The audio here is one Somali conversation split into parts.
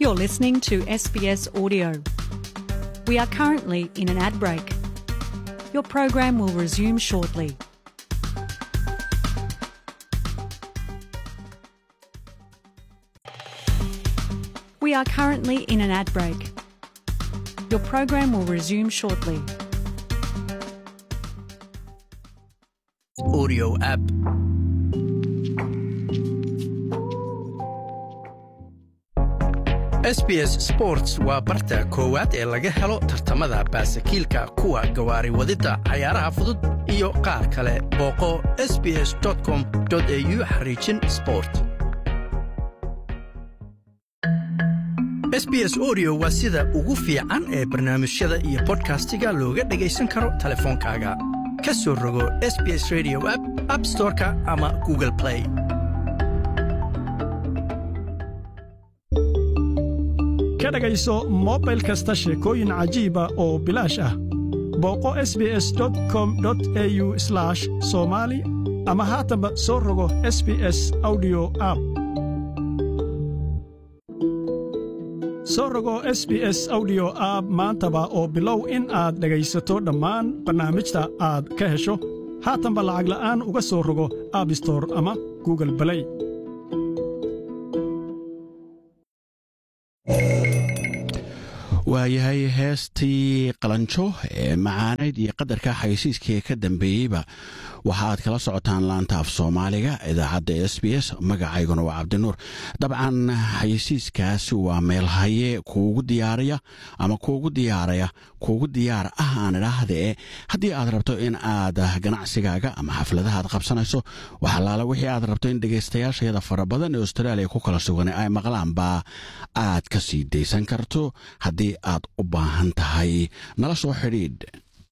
You're listening to SBS Audio. We are currently in an ad break. Your program will resume shortly. We are currently in an ad break. Your program will resume shortly. audio app. SBS Sports waa barta koowaad ee laga helo tartamada baasakiilka kuwa gawaari wadidda cayaaraha fudud iyo qaar kale booqo sbs.com.au xariijin sport sbs audio waa sida ugu fiican ee barnaamijyada iyo bodkastiga looga dhagaysan karo teleefoonkaaga ka soo rogo sbs radio app app storeka ama google play ka dhegayso mobil kasta sheekooyin cajiiba oo bilaash ah booqo sbs com au somali ama haatanba soo rogo sbs audio app soo rogo sbs audio app maantaba oo bilow in aad dhegaysato dhammaan barnaamijta aad ka hesho haatanba lacag la'aan uga soo rogo abbstor ama google balay waayahay heestii qalanjo ee macaanayd iyo qadarka xayeysiiskii ka dambeeyeyba waxa aad kala socotaan laanta af soomaaliga idaacadda s b s magacayguna waa cabdinuur dabcan xayeysiiskaasi waa meelhaye kuugu diyaariya ama kuugu diyaaraya kuugu diyaar ah aan idhaahdee haddii aad rabto in aad ganacsigaaga ama xafladaha aad qabsanayso waxalaala wixii aad rabto in dhegaystayaashayada fara badan ee austraaliya ku kala sugan ay maqlaanba aad ka sii daysan karto haddii aad u baahan tahay nala soo xidhiidh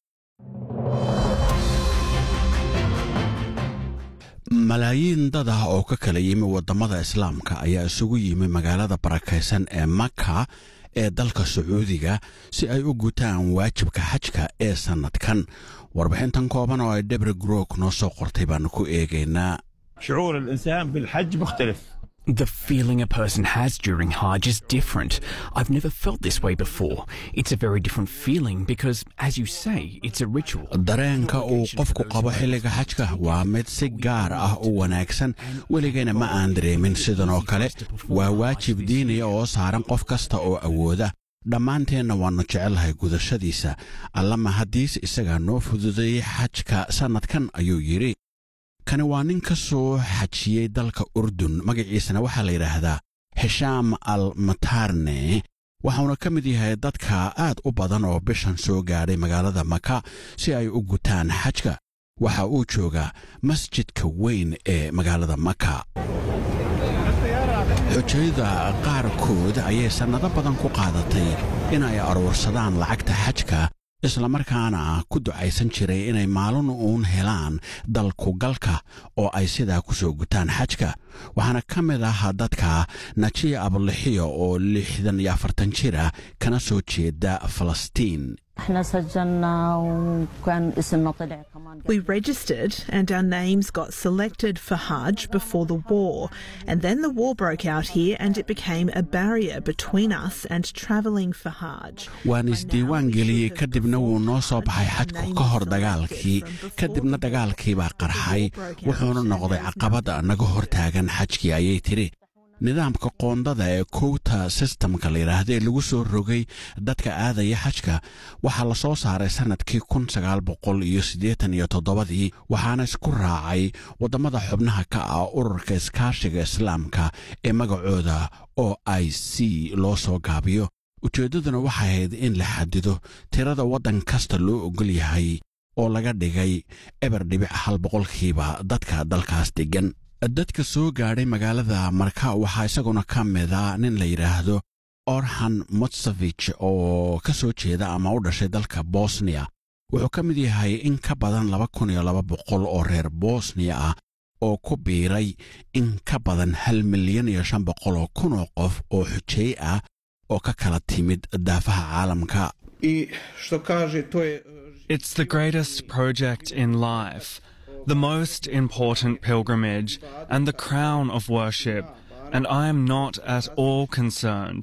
malaayiin dad ah oo ka kala yimi waddamada islaamka ayaa isugu yimi magaalada barakaysan ee maka ee dalka sacuudiga si ay u gutaan waajibka xajka ee sannadkan warbixintan kooban oo ay debre grook noo soo qortay baannu ku eegaynaa شعور الإنسان بالحج مختلف The feeling a person has during Hajj is different. I've never felt this way before. It's a very different feeling because, as you say, it's a ritual. dareenka uu qofku qabo xilliga xajka waa mid si gaar ah u wanaagsan weligayna ma aan dareemin sidan oo kale waa waajib diiniya oo saaran qof kasta oo awooda dhammaanteenna waannu jecelnahay gudashadiisa allama haddiis isagaa noo fududeeyey xajka sannadkan ayuu yidhi kani waa nin ka soo xajiyey dalka urdun magaciisana waxaa la yidhaahdaa hishaam al matarne waxauna ka mid yahay dadka aad u badan oo bishan soo gaadhay magaalada maka si ay u gutaan xajka waxa uu joogaa masjidka weyn ee magaalada maka xujayda qaarkood ayay sannado badan ku qaadatay inay aruursadaan lacagta xajka islamarkaana ku ducaysan jiray inay maalin uun helaan dalkugalka oo ay sidaa ku soo gutaan xajka waxaana ka mid ah dadka najiya abulixiyo oo lixdan iyo afartan jir ah kana soo jeeda falastiin احنا سجلنا وكان اسمنا طلع كمان We registered and our names got selected for Hajj before the war. And then the war broke out here and it became a barrier between us and travelling for Hajj. waan isdiiwaan geliyey kadibna wuu noo soo baxay xajku ka hor dagaalkii kadibna dagaalkii baa qarxay wuxuuna noqday caqabada naga hor taagan xajkii ayay tidhi nidaamka qoondada ee kowta sistamka la yidhaahda ee lagu soo rogay dadka aadaya xajka waxaa la soo saaray sannadkii kun sagaal boqol iyo siddeetan iyo toddobadii waxaana isku raacay waddamada xubnaha ka ah ururka iskaashiga islaamka ee magacooda o i c loo soo gaabiyo ujeeddaduna waxay ahayd in la xadido tirada waddan kasta loo ogol yahay oo laga dhigay eber dhibic hal boqolkiiba dadka dalkaas deggan dadka soo gaadhay magaalada marka waxaa isaguna ka mida nin la yidhaahdo orhan motsevich oo ka soo jeeda ama u dhashay dalka bosniya wuxuu ka mid yahay in ka badan laba kun iyo laba boqol oo reer bosniya ah oo ku biiray in ka badan hal milyan iyo shan boqol oo kun oo qof oo xujeey ah oo ka kala timid daafaha caalamka I što kaže, to je It's the greatest project in life, the most important pilgrimage, and the crown of worship, and I am not at all concerned.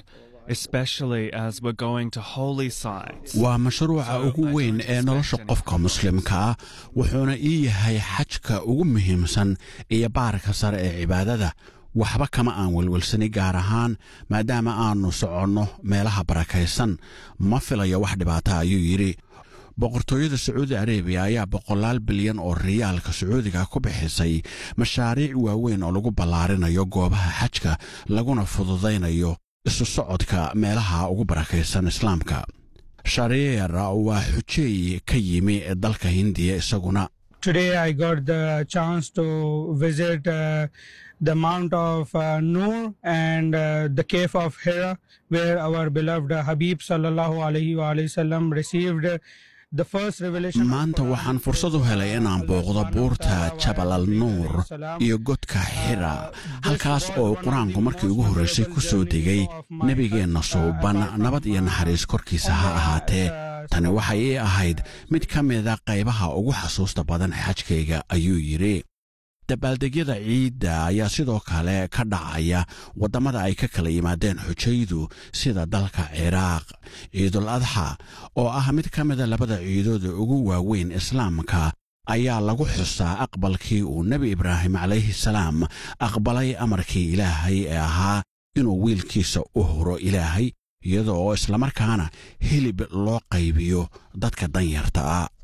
especially as we're going to holy sites. waa mashruuca ugu weyn ee nolosha qofka muslimka ah wuxuuna ii yahay xajka ugu muhiimsan iyo baarka sare ee cibaadada waxba kama aan welwelsani gaar ahaan maadaama aannu soconno meelaha barakaysan ma filayo wax dhibaata ayuu yidhi boqortooyada sacuudi arebiya ayaa boqolaal bilyan oo riyaalka sacuudiga ku bixisay mashaariic waaweyn oo lagu ballaarinayo goobaha xajka laguna fududaynayo isu socodka meelaha ugu barakaysan islaamka shareer waa xujeey ka yimi dalka hindiya isaguna Today I got the chance to visit uh, the Mount of uh, Noor and uh, the Cave of Hira, where our beloved Habib sallallahu alaihi wasallam received the first revelation. maanta waxaan fursad u helay inaan booqdo buurta jabal al nuur iyo godka xira halkaas oo qur-aanku markii ugu horraysay ku soo degay nebigeenna suuban nabad iyo naxariis korkiisa ha ahaatee tani waxay ii ahayd mid ka mida qaybaha ugu xasuusta badan xajkayga ayuu yidhi dabaaldegyada ciidda ayaa sidoo kale ka dhacaya waddamada ay ka kala yimaadeen xujaydu sida dalka ciraaq ciidul adxa oo ah mid ka mida labada ciidooda ugu waaweyn islaamka ayaa lagu xusaa aqbalkii uu nebi ibraahim calayhi salaam aqbalay amarkii ilaahay ee ahaa inuu wiilkiisa u huro ilaahay iyada oo islamarkaana hilib loo qaybiyo dadka danyarta ah